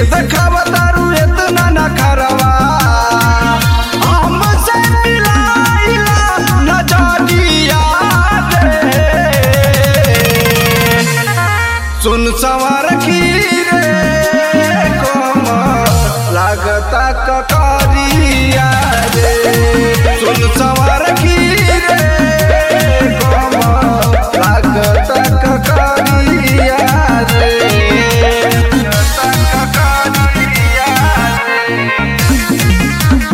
के देखावा तारू इतना न खरवा हमसे मिलाइला नजरिया रे सुन सवार रे कोम लागता ककरिया रे सुन सवार रे कोम लागता ककरिया रे लागता ककरिया रे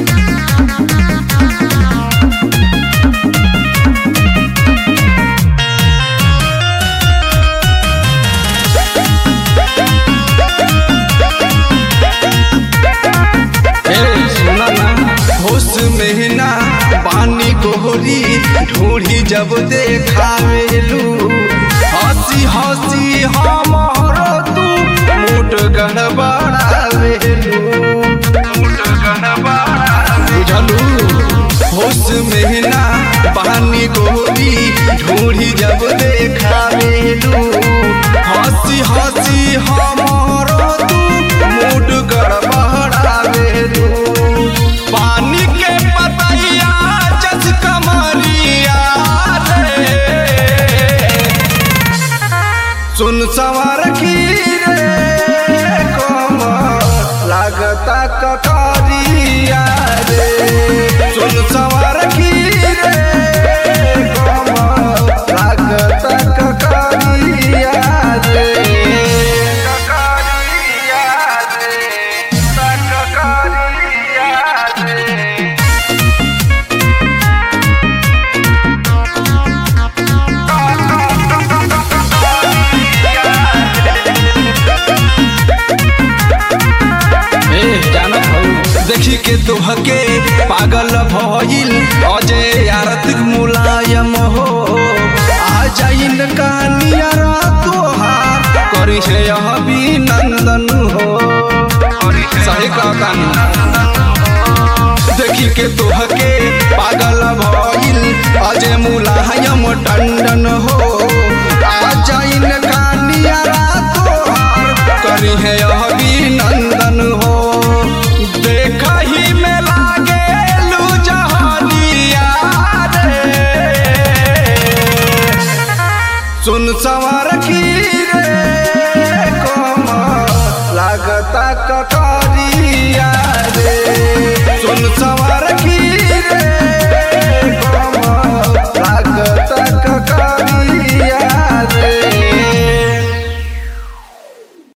ए, सुना ना, होश में ना पानी गोरी ढूढ़ी जब देखावेलू हंसी हंसी हमारो तू मुठ गड़बड़ावेलू मुठ बुझलू होश में ना पानी गोरी ढूढ़ी जब देखावेलू हंसी हंसी हमारो तू मुठ गड़बड़ावेलू पानी के पतैया जस कमरिया रे सुन सवार रे कोम लागता ककरिया रे सुन सवार रे कोम लागता ककरिया रे ककरिया रे ककरिया रे ए जानत हौ देखी के तोहके पागल भइल अजय आरतिक मुलायम हो आ जाइन कहानिया तोहार करी है अभिनंदन हो सही कहता देखी के तोहके पागल भइल अजय मुलायम टंडन हो